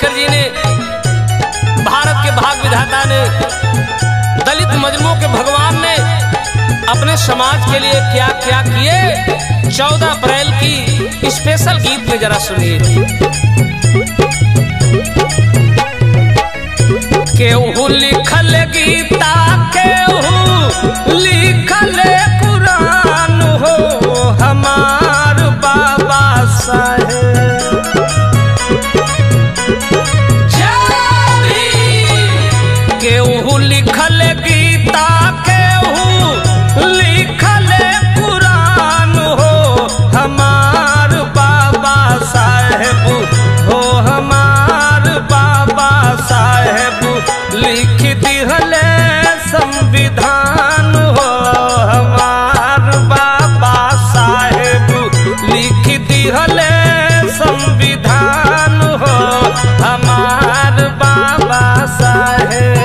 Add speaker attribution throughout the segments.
Speaker 1: अंबेडकर जी ने भारत के भाग विधाता ने दलित मजलूमों के भगवान ने अपने समाज के लिए क्या क्या किए चौदह अप्रैल की स्पेशल गीत में जरा सुनिए केहू लिखल गीता केहू लिखल कुरान हो हमार बाबा साहेब केहू लिखल गीता केहू लिखल कुरान हो हमार बाबा साहेब हो हमार बाबा साहेब लिख दिहले संविधान हो हमार बाबा साहेब लिख दिहले संविधान हो हमार बाबा साहेब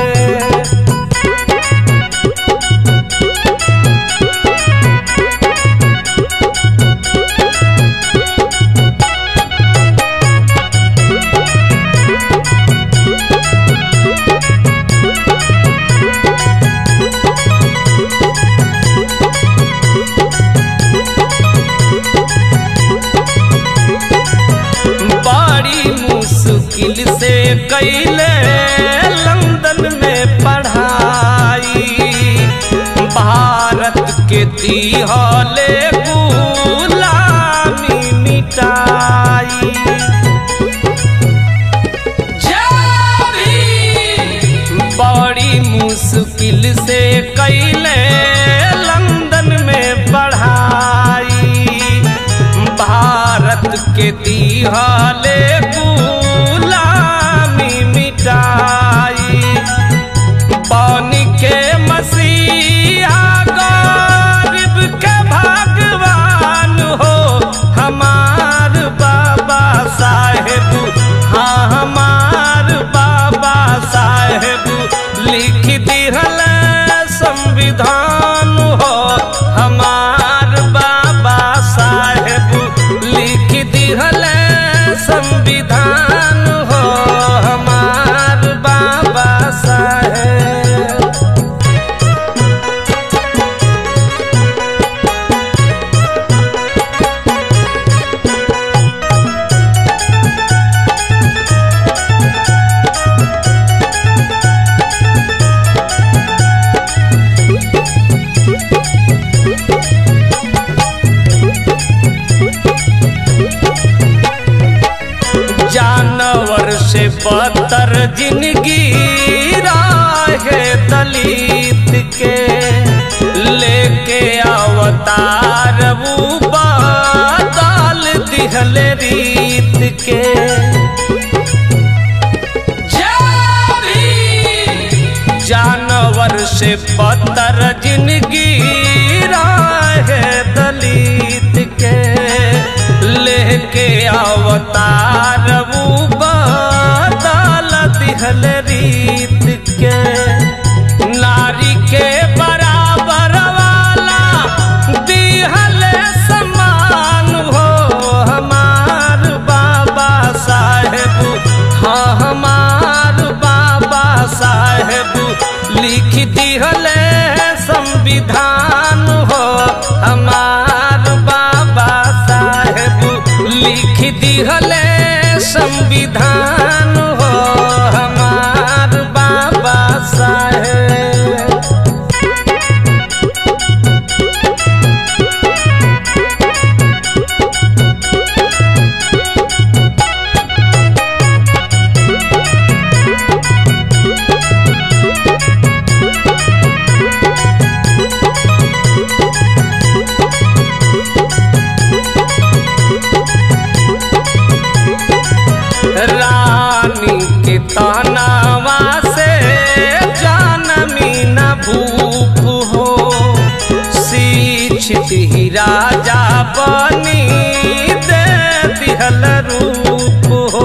Speaker 1: बड़ी मुश्किल से कैले लंदन में पढ़ाई भारत के दिहले गुलामी मिटाई बड़ी मुश्किल से कैले लंदन में पढ़ाई भारत के दिहाले गुलामी मिटाई पानी के मसीहा गरीब के भगवान हो हमार बाबा साहेब हाँ हमार बाबा साहेब लिख दिहल संविधान हो हमार बाबा साहेब लिख दिहल संविधान हो हमार बाबा साहेब जानवर से बदतर जिंदगी राहे दलित के लेके अवतार वो बदल दिहल रीत के जानवर से बदतर जिंदगी राहे दलित के लेके अवतार वो बदल दिहल रीत के नारी के बराबर वाला दिहल समान हो हमार बाबा साहेब हाँ हमार बाबा साहेब लिख दिहल संविधान हो हमार बाबा साहेब लिख दिहल संविधान हो हमार बाबा साहेब रानी के तनावा से जानमी न भूप हो शिक्षित ही राजा बनी दे दिहल रूप हो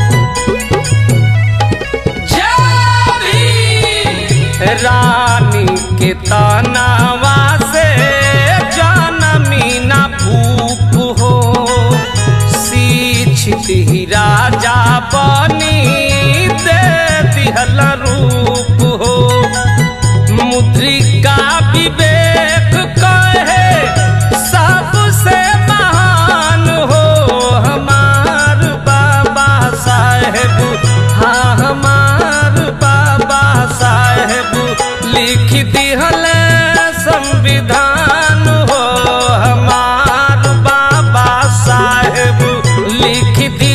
Speaker 1: रानी के तनावा से जानमी न भूप हो शिक्षित ही राजा बनी लिहल रूप हो मुद्रिका विवेक कहे सबसे महान हो हमार बाबा साहेब हाँ हमार बाबा साहेब लिख दिहल संविधान हो हमार बाबा साहेब लिख